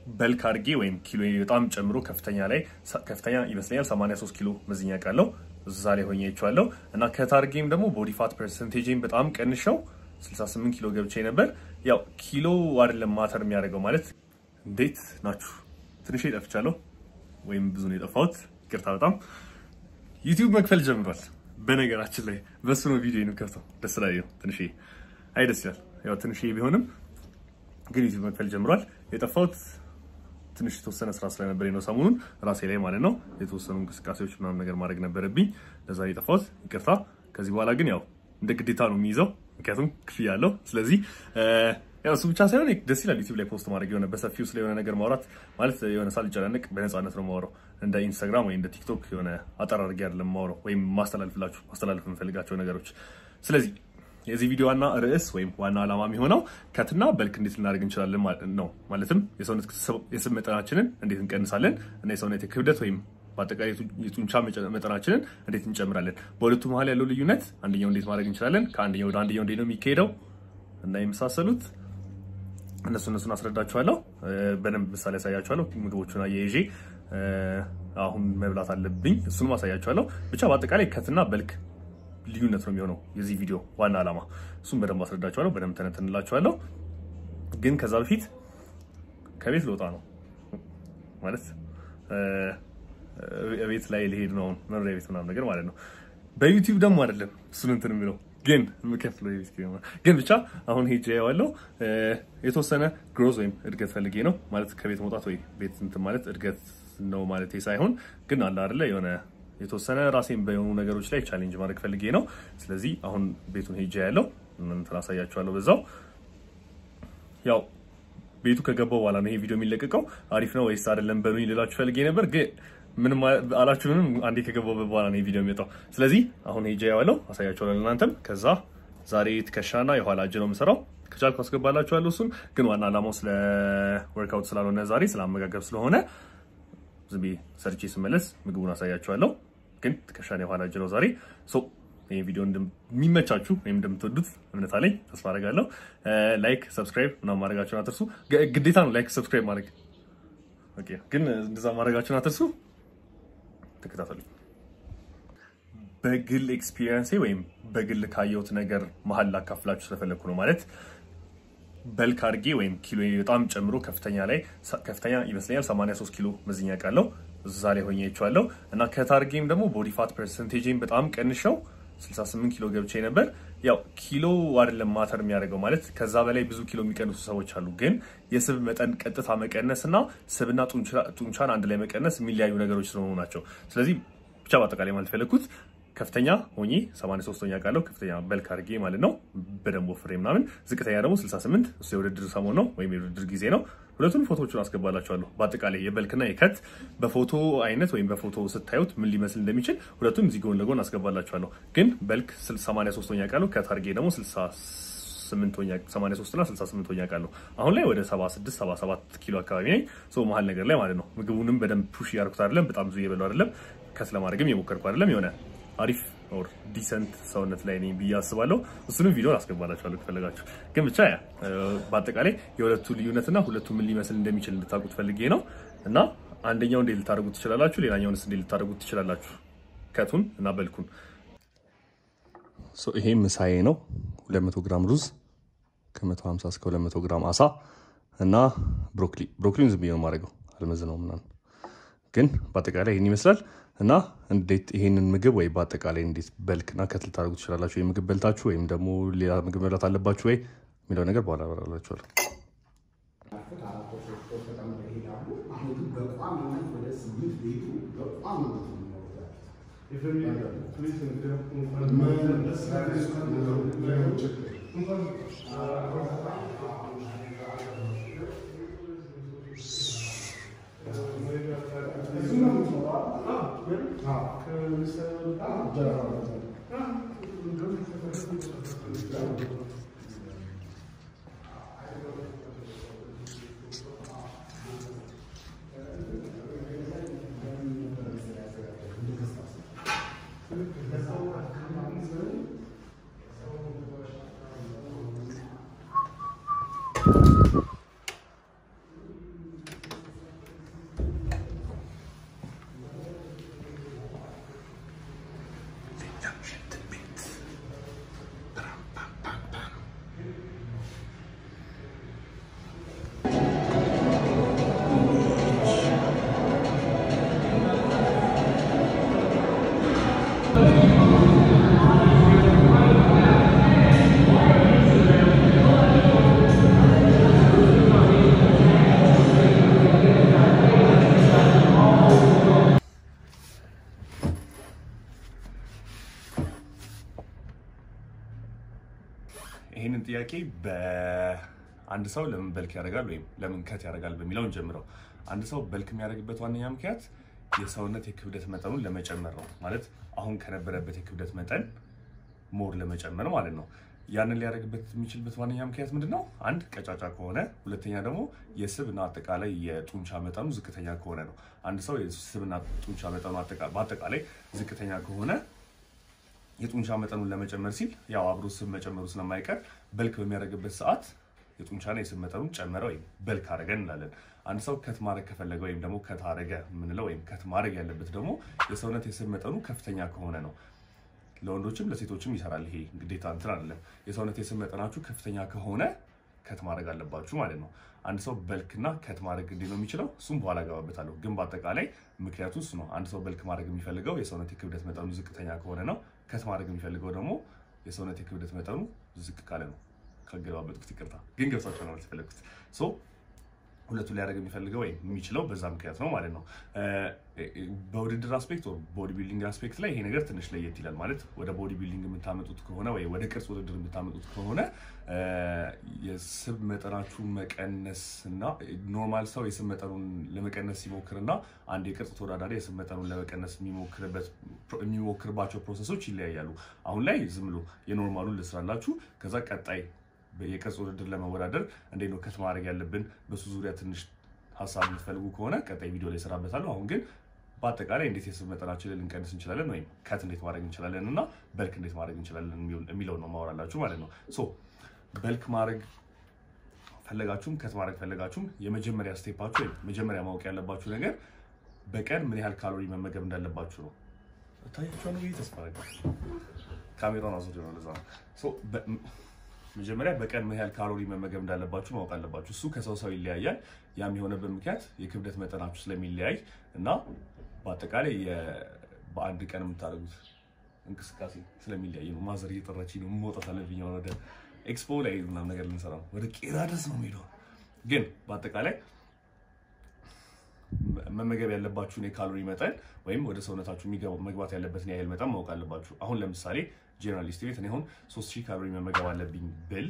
በልክ አድርጌ ወይም ኪሎ በጣም ጨምሮ ከፍተኛ ላይ ከፍተኛ ይመስለኛል 83 ኪሎ መዝኛ ቃለው እዛ ላይ ሆኜ አይቼዋለሁ እና ከታርጌም ደግሞ ቦዲ ፋት ፐርሰንቴጅን በጣም ቀንሸው 68 ኪሎ ገብቼ ነበር። ያው ኪሎ አይደለም ማተር የሚያደርገው ማለት እንዴት ናችሁ? ትንሽ ጠፍቻለሁ ወይም ብዙ ነው የጠፋሁት፣ ይቅርታ በጣም ዩቲዩብ መክፈል ጀምሯል። በነገራችን ላይ በሱ ነው ቪዲዮ የምከፍተው። ደስ ላይ ነው ትንሽ አይ ደስ ይላል። ያው ትንሽ ቢሆንም ግን ዩቲዩብ መክፈል ጀምሯል። የጠፋሁት ትንሽ የተወሰነ ስራ ስለነበር ነው ሰሞኑን ራሴ ላይ ማለት ነው። የተወሰኑ እንቅስቃሴዎች ምናምን ነገር ማድረግ ነበረብኝ። ለዛ የጠፋሁት ይቅርታ። ከዚህ በኋላ ግን ያው እንደ ግዴታ ነው የሚይዘው፣ ምክንያቱም ክፍያ አለው። ስለዚህ ያው እሱ ብቻ ሳይሆን ደስ ይላል ዩቲዩብ ላይ ፖስት ማድረግ የሆነ በሰፊው ስለ የሆነ ነገር ማውራት ማለት የሆነ ሳልጨናነቅ በነፃነት ነው የማወራው። እንደ ኢንስታግራም ወይ እንደ ቲክቶክ የሆነ አጠር አድርጌ አይደለም የማወራው ወይም ማስተላልፍላችሁ ማስተላለፍ የምፈልጋቸው ነገሮች። ስለዚህ የዚህ ቪዲዮ ዋና ርዕስ ወይም ዋና ዓላማ የሚሆነው ከትና በልክ እንዴት ልናደርግ እንችላለን ነው። ማለትም የሰውነት የስብ መጠናችንን እንዴት እንቀንሳለን እና የሰውነት ክብደት ወይም በአጠቃላይ የጡንቻ መጠናችንን እንዴት እንጨምራለን። በሁለቱ መሀል ያለው ልዩነት አንደኛው እንዴት ማድረግ እንችላለን፣ ከአንደኛው ወደ አንደኛው እንዴት ነው የሚካሄደው እና የመሳሰሉት እነሱ እነሱን አስረዳችኋለሁ። በደንብ ምሳሌ ያሳያችኋለሁ። ምግቦቹን አያይዤ አሁን መብላት አለብኝ፣ እሱንም አሳያችኋለሁ። ብቻ በአጠቃላይ ከትና በልክ ልዩነት ነው የሚሆነው የዚህ ቪዲዮ ዋና ዓላማ። እሱም በደንብ አስረዳችኋለሁ፣ በደንብ ተነትንላችኋለሁ። ግን ከዛ በፊት ከቤት ልወጣ ነው ማለት ቤት ላይ ልሄድ ነው፣ መኖሪያ ቤት ምናምን ነገር ማለት ነው። በዩቲዩብ ደግሞ አይደለም እሱን እንትን የሚለው ግን የምከፍለው የቤት ኪራይ ግን ብቻ አሁን ሄጄ ያዋለው የተወሰነ ግሮዝ ወይም እድገት ፈልጌ ነው ማለት ከቤት መውጣት ወይ ቤት እንትን ማለት እድገት ነው ማለት ሳይሆን ግን አለ አይደለ የሆነ የተወሰነ ራሴን በሆኑ ነገሮች ላይ ቻሌንጅ ማድረግ ፈልጌ ነው። ስለዚህ አሁን ቤቱን ሄጄ ያለው እንትን አሳያችኋለሁ በዛው ያው ቤቱ ከገባው በኋላ ነው ይሄ ቪዲዮ የሚለቀቀው። አሪፍ ነው ወይስ አይደለም በሉኝ ልላችሁ ፈልጌ ነበር ግን ምንም አላችሁ ምንም አንዴ ከገባው በኋላ ነው ቪዲዮ የሚወጣው። ስለዚህ አሁን ሄጄ ያዋለው አሳያችኋለሁ ለእናንተም። ከዛ ዛሬ ትከሻና የኋላ እጅ ነው የምሰራው። ከቻልኩ አስገባላችኋለሁ እሱን። ግን ዋና ዓላማው ስለ ወርክአውት ስላልሆነ ዛሬ ስለ አመጋገብ ስለሆነ ዝም ብዬ ሰርቼ ስመለስ ምግቡን አሳያችኋለሁ። ግን ትከሻና የኋላ እጅ ነው ዛሬ። ሶ ይህ ቪዲዮ እንደሚመቻችሁ ወይም እንደምትወዱት እምነት አለኝ፣ ተስፋ አደርጋለሁ። ላይክ ሰብስክራይብ ምናምን ማድረጋችሁን አትርሱ። ግዴታ ነው ላይክ ሰብስክራይብ ማድረግ ግን እንደዛ ማድረጋችሁን አትርሱ። ተከታተሉ። በግል ኤክስፒሪየንሴ ወይም በግል ካየሁት ነገር መሀል ላካፍላችሁ ስለፈለግኩ ነው። ማለት በልክ አድርጌ ወይም ኪሎ በጣም ጨምሮ ከፍተኛ ላይ ከፍተኛ ይመስለኛል 83 ኪሎ መዝኛ ቃለው እዛ ላይ ሆኜ አይቼዋለሁ እና ከታርጌም ደግሞ ቦዲ ፋት ፐርሰንቴጅን በጣም ቀንሸው 68 ኪሎ ገብቼ ነበር። ያው ኪሎ አይደለም ማተር የሚያደርገው ማለት ከዛ በላይ ብዙ ኪሎ የሚቀንሱ ሰዎች አሉ። ግን የስብ መጠን ቀጥታ መቀነስ እና ስብና ጡንቻን አንድ ላይ መቀነስ የሚለያዩ ነገሮች ስለሆኑ ናቸው። ስለዚህ ብቻ በአጠቃላይ ማለት ፈለግኩት ከፍተኛ ሆኜ 83ኛ ቃለው ከፍተኛ በልክ አድርጌ ማለት ነው በደንብ ወፍሬ ምናምን፣ ዝቅተኛ ደግሞ 68 እሱ የውድድር ሰሞን ነው ወይም የውድድር ጊዜ ነው። ሁለቱን ፎቶዎቹን አስገባላችኋለሁ። በአጠቃላይ የበልክና የከት በፎቶ አይነት ወይም በፎቶ ስታዩት ምን ሊመስል እንደሚችል ሁለቱን እዚህ ጎን ለጎን አስገባላችኋለሁ። ግን በልክ 83ኛ ቃለው ከት አድርጌ ደግሞ 83 እና 68ኛ ቃለው አሁን ላይ ወደ 76 77 ኪሎ አካባቢ ነኝ። ሰው መሀል ነገር ላይ ማለት ነው። ምግቡንም በደንብ ፑሽ እያደረኩት አይደለም፣ በጣም ብዙ እየበላሁ አይደለም፣ ከት ለማድረግም የሞከርኩ አይደለም። የሆነ አሪፍ ኦር ዲሰንት ሰውነት ላይ ነኝ ብዬ አስባለሁ። እሱንም ቪዲዮ አስገባላችኋለሁ ከፈለጋችሁ። ግን ብቻ ያ በአጠቃላይ የሁለቱ ልዩነትና ሁለቱ ምን ሊመስል እንደሚችል እንድታውቁት ፈልጌ ነው እና አንደኛው እንዴት ልታደርጉት ትችላላችሁ፣ ሌላኛውንስ እንዴት ልታደርጉት ትችላላችሁ፣ ከቱን እና በልኩን። ይሄ ምሳዬ ነው። 200 ግራም ሩዝ ከ150 እስከ 200 ግራም አሳ እና ብሮኮሊ። ብሮኮሊን ዝም ብዬ ነው የማደርገው አልመዝነው ምናምን። ግን በአጠቃላይ ይህን ይመስላል እና እንዴት ይሄንን ምግብ ወይ በአጠቃላይ እንዴት በልክና ከት ልታደርጉ ትችላላችሁ? ወይ ምግብ በልታችሁ ወይም ደግሞ ሌላ ምግብ መብላት አለባችሁ ወይ የሚለው ነገር በኋላ አበራላችኋለሁ። ጥያቄ በአንድ ሰው ለምን በልክ ያደርጋል ወይም ለምን ከት ያደርጋል በሚለው እንጀምረው። አንድ ሰው በልክ የሚያደርግበት ዋነኛ ምክንያት የሰውነት የክብደት መጠኑን ለመጨመር ነው። ማለት አሁን ከነበረበት የክብደት መጠን ሞር ለመጨመር ማለት ነው። ያንን ሊያደርግበት የሚችልበት ዋነኛ ምክንያት ምንድን ነው? አንድ ቀጫጫ ከሆነ፣ ሁለተኛ ደግሞ የስብና አጠቃላይ የጡንቻ መጠኑ ዝቅተኛ ከሆነ ነው። አንድ ሰው የስብና ጡንቻ መጠኑ በአጠቃላይ ዝቅተኛ ከሆነ የጡንቻ መጠኑን ለመጨመር ሲል ያው አብሮ ስብ መጨመሩ ስለማይቀር በልክ በሚያደርግበት ሰዓት የጡንቻና የስብ መጠኑን ጨመረ ወይም በልክ አደረገ እንላለን። አንድ ሰው ከት ማድረግ ከፈለገ ወይም ደግሞ ከት አደረገ የምንለው ወይም ከት ማድረግ ያለበት ደግሞ የሰውነት የስብ መጠኑ ከፍተኛ ከሆነ ነው። ለወንዶችም ለሴቶችም ይሰራል። ይሄ ግዴታ እንትን አይደለም። የሰውነት የስብ መጠናችሁ ከፍተኛ ከሆነ ከት ማድረግ አለባችሁ ማለት ነው። አንድ ሰው በልክና ከት ማድረግ እንዴት ነው የሚችለው? እሱም በኋላ እገባበታለሁ። ግን በአጠቃላይ ምክንያቱ እሱ ነው። አንድ ሰው በልክ ማድረግ የሚፈልገው የሰውነት የክብደት መጠኑ ዝቅተኛ ከሆነ ነው። ከት ማድረግ የሚፈልገው ደግሞ የሰውነት የክብደት መጠኑ ዝቅ ካለ ነው። ካገለባበጥኩት ይቅርታ፣ ግን ገብሳቸው ነው የተፈለግኩት። ሁለቱ ሊያደርግ የሚፈልገው ወይም የሚችለው በዛ ምክንያት ነው ማለት ነው። በውድድር አስፔክት ቦዲ ቢልዲንግ አስፔክት ላይ ይሄ ነገር ትንሽ ለየት ይላል። ማለት ወደ ቦዲ ቢልዲንግ የምታመጡት ከሆነ ወይ ወደ ቅርጽ ውድድር የምታመጡት ከሆነ የስብ መጠናችሁን መቀነስ እና ኖርማል ሰው የስብ መጠኑን ለመቀነስ ሲሞክርና አንድ የቅርጽ ተወዳዳሪ የስብ መጠኑን ለመቀነስ የሚሞክርባቸው ፕሮሰሶች ይለያያሉ። አሁን ላይ ዝም ብሎ የኖርማሉን ልስራላችሁ ከዛ ቀጣይ የቅርጽ ውድድር ለመወዳደር እንዴት ነው ከት ማድረግ ያለብን በሱ ዙሪያ ትንሽ ሀሳብ የምትፈልጉ ከሆነ ቀጣይ ቪዲዮ ላይ እሰራበታለሁ። አሁን ግን በአጠቃላይ እንዴት የስብ መጠናችንን ልንቀንስ እንችላለን ወይም ከት እንዴት ማድረግ እንችላለን እና በልክ እንዴት ማድረግ እንችላለን የሚለው ነው ማወራላችሁ ማለት ነው። ሶ በልክ ማድረግ ፈለጋችሁም ከት ማድረግ ፈለጋችሁም የመጀመሪያ ስቴፓችሁ ወይም መጀመሪያ ማወቅ ያለባችሁ ነገር በቀን ምን ያህል ካሎሪ መመገብ እንዳለባችሁ ነው። ታያችኋል ብዬ ተስፋ አደርጋለሁ። ካሜራውን አዙር ነው ለዛ ነው መጀመሪያ በቀን ምን ያህል ካሎሪ መመገብ እንዳለባችሁ ማወቅ አለባችሁ። እሱ ከሰው ሰው ይለያያል። ያም የሆነበት ምክንያት የክብደት መጠናችሁ ስለሚለያይ እና በአጠቃላይ በአንድ ቀን የምታደርጉት እንቅስቃሴ ስለሚለያይ ነው። ማዘር እየጠራችኝ ነው፣ መውጣት አለብኝ። ወደ ኤክስፖ ላይ ምናምን ነገር ልንሰራ ነው። ወደ ቄራ ድረስ ነው የሚሄደው። ግን በአጠቃላይ መመገብ ያለባችሁን የካሎሪ መጠን ወይም ወደ ሰውነታችሁ መግባት ያለበትን ያህል መጠን ማወቅ አለባችሁ። አሁን ለምሳሌ ጄኔራል ስቴት እኔ አሁን 3000 ካሎሪ መመገብ አለብኝ ብል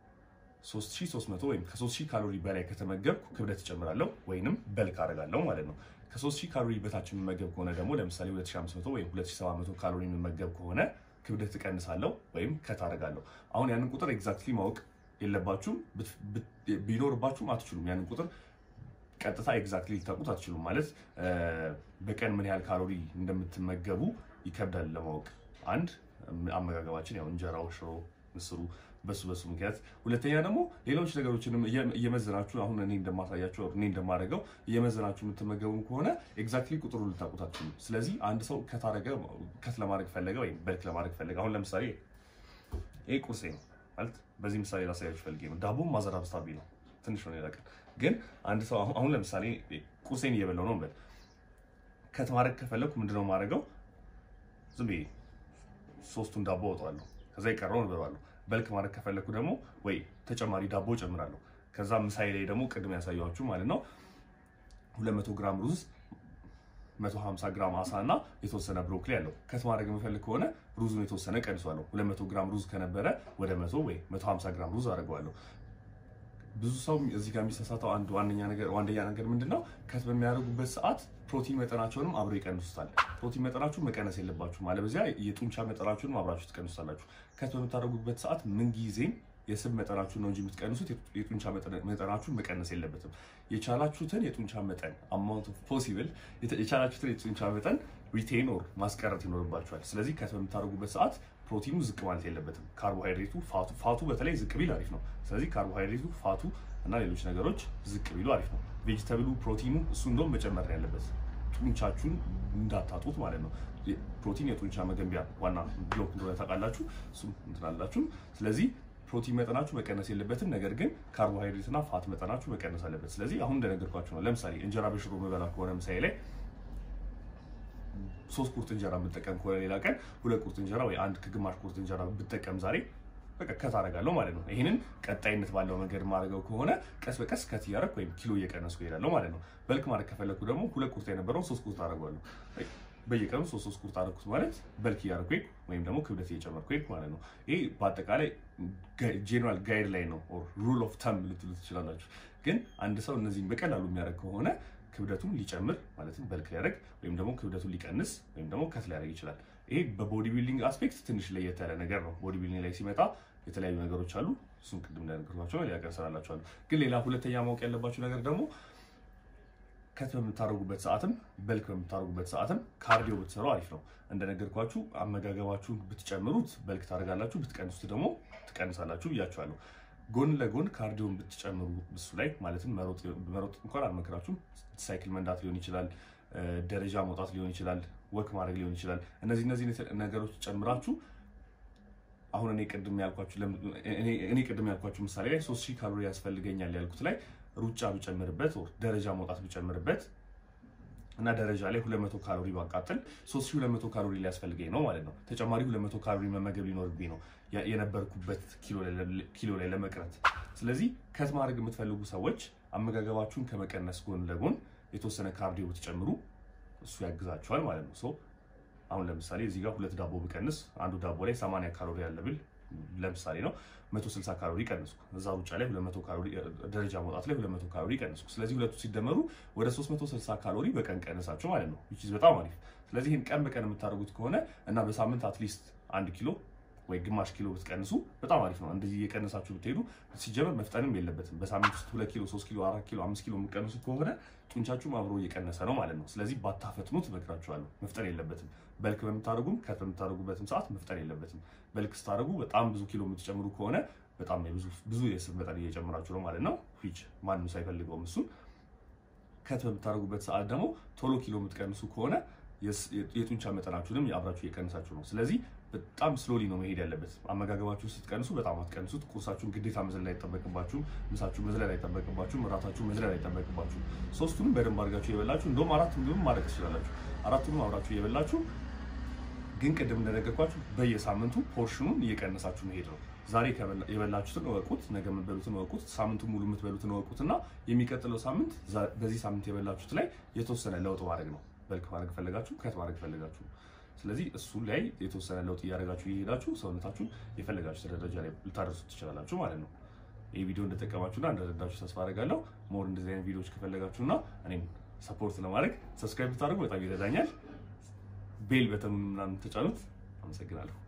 3300 ወይም ከ3000 ካሎሪ በላይ ከተመገብኩ ክብደት እጨምራለሁ ወይንም በልክ አደርጋለሁ ማለት ነው። ከ3000 ካሎሪ በታች የምመገብ ከሆነ ደግሞ ለምሳሌ 2500 ወይም 2700 ካሎሪ የምመገብ ከሆነ ክብደት እቀንሳለሁ ወይም ከት አደርጋለሁ። አሁን ያንን ቁጥር ኤግዛክትሊ ማወቅ የለባችሁም። ቢኖርባችሁም አትችሉም። ያንን ቁጥር ቀጥታ ኤግዛክትሊ ልታውቁት አትችሉም። ማለት በቀን ምን ያህል ካሎሪ እንደምትመገቡ ይከብዳል ለማወቅ አንድ አመጋገባችን ያው እንጀራው፣ ሽሮ፣ ምስሩ በሱ በሱ ምክንያት፣ ሁለተኛ ደግሞ ሌሎች ነገሮችንም እየመዘናችሁ አሁን እኔ እንደማሳያችሁ እኔ እንደማደርገው እየመዘናችሁ የምትመገቡ ከሆነ ኤግዛክትሊ ቁጥሩ ልታውቁት አትችሉም። ስለዚህ አንድ ሰው ከታረገ ከት ለማድረግ ፈለገ ወይም በልክ ለማድረግ ፈለገ አሁን ለምሳሌ ይሄ ቁርሴ ነው ማለት በዚህ ምሳሌ ላሳያችሁ ፈልጌ ነው። ዳቦ ማዘር አብስታብኝ ነው ትንሽ ነው ይላቀል ግን አንድ ሰው አሁን ለምሳሌ ቁርሴን እየበላው ነው በል ከት ማድረግ ከፈለኩ ምንድነው የማደርገው? ዝም ብዬ ሶስቱን ዳቦ አወጣዋለሁ። ከዛ የቀረውን እበላለሁ። በልክ ማድረግ ከፈለኩ ደግሞ ወይ ተጨማሪ ዳቦ ጨምራለሁ። ከዛ ምሳሌ ላይ ደግሞ ቅድም ያሳያችሁ ማለት ነው 200 ግራም ሩዝ 150 ግራም አሳ እና የተወሰነ ብሮኮሊ አለው። ከት ማድረግ የምፈልግ ከሆነ ሩዙን የተወሰነ ቀንሷለሁ። 200 ግራም ሩዝ ከነበረ ወደ 100 ወይ 150 ግራም ሩዝ አድርገዋለሁ። ብዙ ሰው እዚህ ጋር የሚሳሳተው አንድ ዋነኛ ነገር ዋነኛ ነገር ምንድን ነው? ከት በሚያደርጉበት ሰዓት ፕሮቲን መጠናቸውንም አብረው ይቀንሱታል። ፕሮቲን መጠናችሁን መቀነስ የለባችሁም። አለበዚያ የጡንቻ መጠናችሁንም አብራችሁ ትቀንሱታላችሁ። ከት በምታደርጉበት ሰዓት ምንጊዜም የስብ መጠናችሁን ነው እንጂ የምትቀንሱት የጡንቻ መጠናችሁን መቀነስ የለበትም። የቻላችሁትን የጡንቻ መጠን አማውንት ኦፍ ፖሲብል የቻላችሁትን የጡንቻ መጠን ሪቴን ኦር ማስቀረት ይኖርባችኋል። ስለዚህ ከት በምታደርጉበት ሰዓት ፕሮቲኑ ዝቅ ማለት የለበትም። ካርቦሃይድሬቱ ፋቱ ፋቱ በተለይ ዝቅ ቢል አሪፍ ነው። ስለዚህ ካርቦሃይድሬቱ ፋቱ እና ሌሎች ነገሮች ዝቅ ቢሉ አሪፍ ነው። ቬጅተብሉ ፕሮቲኑ እሱ እንደውም መጨመር ነው ያለበት ጡንቻችሁን እንዳታጡት ማለት ነው። ፕሮቲን የጡንቻ መገንቢያ ዋና ብሎክ እንደሆነ ታውቃላችሁ። እሱም እንትናላችሁ። ስለዚህ ፕሮቲን መጠናችሁ መቀነስ የለበትም። ነገር ግን ካርቦሃይድሬት እና ፋት መጠናችሁ መቀነስ አለበት። ስለዚህ አሁን እንደነገርኳችሁ ነው። ለምሳሌ እንጀራ በሽሮ መበላ ከሆነ ምሳሌ ላይ ሶስት ቁርጥ እንጀራ ብጠቀም ከሆነ ሌላ ቀን ሁለት ቁርጥ እንጀራ ወይ አንድ ከግማሽ ቁርጥ እንጀራ ብጠቀም ዛሬ በቃ ከት አደርጋለሁ ማለት ነው። ይህንን ቀጣይነት ባለው መንገድ ማድረገው ከሆነ ቀስ በቀስ ከት እያደረኩ ወይም ኪሎ እየቀነስኩ እሄዳለሁ ማለት ነው። በልክ ማድረግ ከፈለኩ ደግሞ ሁለት ቁርጥ የነበረውን ሶስት ቁርጥ አደርገዋለሁ። በየቀኑ ሶስት ሶስት ቁርጥ አደረኩት ማለት በልክ እያደረኩ ሄድኩ ወይም ደግሞ ክብደት እየጨመርኩ ሄድኩ ማለት ነው። ይህ በአጠቃላይ ጄኔራል ጋይድ ላይ ነው ሩል ኦፍ ተም ልትሉ ትችላላችሁ። ግን አንድ ሰው እነዚህን በቀላሉ የሚያደርግ ከሆነ ክብደቱን ሊጨምር ማለትም በልክ ሊያደርግ ወይም ደግሞ ክብደቱን ሊቀንስ ወይም ደግሞ ከት ሊያደርግ ይችላል። ይሄ በቦዲ ቢልዲንግ አስፔክት ትንሽ ለየት ያለ ነገር ነው። ቦዲ ቢልዲንግ ላይ ሲመጣ የተለያዩ ነገሮች አሉ። እሱን ቅድም እንደነገርኳቸው ሊያቀርሰላቸዋሉ። ግን ሌላ ሁለተኛ ማወቅ ያለባቸው ነገር ደግሞ ከት በምታደርጉበት ሰዓትም በልክ በምታደርጉበት ሰዓትም ካርዲዮ ብትሰሩ አሪፍ ነው። እንደነገርኳችሁ አመጋገባችሁን ብትጨምሩት በልክ ታደርጋላችሁ፣ ብትቀንሱት ደግሞ ትቀንሳላችሁ ብያችኋለሁ። ጎን ለጎን ካርዲዮን ብትጨምሩ እሱ ላይ ማለትም መሮጥ እንኳን አልመክራችሁም። ሳይክል መንዳት ሊሆን ይችላል፣ ደረጃ መውጣት ሊሆን ይችላል፣ ወክ ማድረግ ሊሆን ይችላል። እነዚህ እነዚህ ነገሮች ጨምራችሁ አሁን እኔ ቅድም ያልኳችሁ እኔ ቅድም ያልኳችሁ ምሳሌ ላይ ሶስት ሺህ ካሎሪ ያስፈልገኛል ያልኩት ላይ ሩጫ ብጨምርበት ደረጃ መውጣት ብጨምርበት እና ደረጃ ላይ 200 ካሎሪ ባቃጥል 3200 ካሎሪ ሊያስፈልገኝ ነው ማለት ነው። ተጨማሪ 200 ካሎሪ መመገብ ሊኖርብኝ ነው የነበርኩበት ኪሎ ላይ ለመቅረት። ስለዚህ ከት ማድረግ የምትፈልጉ ሰዎች አመጋገባችሁን ከመቀነስ ጎን ለጎን የተወሰነ ካርዲዮ ብትጨምሩ እሱ ያግዛችኋል ማለት ነው። አሁን ለምሳሌ እዚህ ጋር ሁለት ዳቦ ብቀንስ አንዱ ዳቦ ላይ 80 ካሎሪ ያለ ብል ለምሳሌ ነው 160 ካሎሪ ቀንስኩ። እዛ ሩጫ ላይ 200 ካሎሪ ደረጃ መውጣት ላይ 200 ካሎሪ ቀንስኩ። ስለዚህ ሁለቱ ሲደመሩ ወደ 360 ካሎሪ በቀን ቀንሳችሁ ማለት ነው። which is በጣም አሪፍ። ስለዚህ ይህን ቀን በቀን የምታደርጉት ከሆነ እና በሳምንት አትሊስት አንድ ኪሎ ወይ ግማሽ ኪሎ ብትቀንሱ በጣም አሪፍ ነው። እንደዚህ እየቀነሳችሁ ብትሄዱ ሲጀመር መፍጠንም የለበትም። በሳምንት ውስጥ ሁለት ኪሎ፣ ሶስት ኪሎ፣ አራት ኪሎ፣ አምስት ኪሎ የምትቀንሱት ከሆነ ጡንቻችሁም አብሮ እየቀነሰ ነው ማለት ነው። ስለዚህ ባታፈጥኑት እመክራችኋለሁ። መፍጠን የለበትም። በልክ በምታደርጉም ከት በምታደርጉበትም ሰዓት መፍጠን የለበትም። በልክ ስታደርጉ በጣም ብዙ ኪሎ የምትጨምሩ ከሆነ በጣም ብዙ የስብ መጠን እየጨመራችሁ ነው ማለት ነው። ዊች ማንም ሳይፈልገውም እሱን ከት በምታደርጉበት ሰዓት ደግሞ ቶሎ ኪሎ የምትቀንሱ ከሆነ የጡንቻ መጠናችሁንም አብራችሁ እየቀንሳችሁ ነው። ስለዚህ በጣም ስሎሊ ነው መሄድ ያለበት። አመጋገባችሁ ስትቀንሱ በጣም አትቀንሱት። ቁርሳችሁን ግዴታ መዝለል አይጠበቅባችሁም። ምሳችሁን መዝለል አይጠበቅባችሁም። እራታችሁን መዝለል አይጠበቅባችሁም። ሶስቱንም በደንብ አድርጋችሁ የበላችሁ እንደውም አራት ምግብም ማድረግ ትችላላችሁ። አራቱንም አብራችሁ የበላችሁ ግን ቅድም እንደነገርኳችሁ በየሳምንቱ ፖርሽኑን እየቀነሳችሁ መሄድ ነው። ዛሬ የበላችሁትን እወቁት፣ ነገ የምትበሉትን እወቁት፣ ሳምንቱን ሙሉ የምትበሉትን እወቁት እና የሚቀጥለው ሳምንት በዚህ ሳምንት የበላችሁት ላይ የተወሰነ ለውጥ ማድረግ ነው። በልክ ማድረግ ፈለጋችሁ፣ ከት ማድረግ ፈለጋችሁ። ስለዚህ እሱ ላይ የተወሰነ ለውጥ እያደረጋችሁ እየሄዳችሁ ሰውነታችሁን የፈለጋችሁ ደረጃ ላይ ልታደርሱት ትችላላችሁ ማለት ነው። ይህ ቪዲዮ እንደጠቀማችሁና እንደረዳችሁ ተስፋ አደርጋለሁ። ሞር እንደዚህ አይነት ቪዲዮዎች ከፈለጋችሁና እኔም ሰፖርት ለማድረግ ሰብስክራይብ ብታደርጉ በጣም ይረዳኛል። ቤል በተኑን ምናምን ተጫኑት። አመሰግናለሁ።